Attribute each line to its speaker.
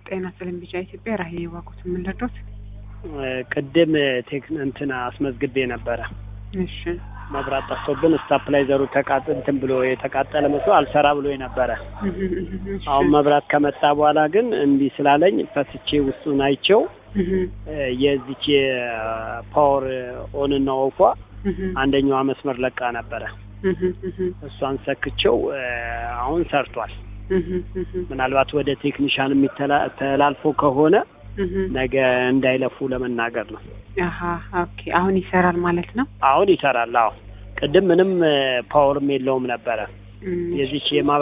Speaker 1: ጤና ስለም ቢጫ ኢትዮጵያ ራሄ ዋቁት የምንረዳት
Speaker 2: ቅድም ቴክን እንትን አስመዝግቤ ነበረ።
Speaker 1: እሺ
Speaker 2: መብራት ጠፍቶብን ስታፕላይዘሩ ተቃጥ እንትን ብሎ የተቃጠለ መስሎ አልሰራ ብሎ ነበረ። አሁን መብራት ከመጣ በኋላ ግን እምቢ ስላለኝ ፈትቼ ውስጡን አይቼው የዚች የፓወር ኦን እና ኦፏ አንደኛዋ መስመር ለቃ ነበረ። እሷን ሰክቼው አሁን ሰርቷል። ምናልባት ወደ ቴክኒሻን የሚተላልፎ ከሆነ ነገ እንዳይለፉ ለመናገር ነው።
Speaker 1: አሀ ኦኬ። አሁን ይሰራል ማለት ነው።
Speaker 2: አሁን ይሰራል። አዎ ቅድም ምንም ፓወርም የለውም ነበረ የዚች የማ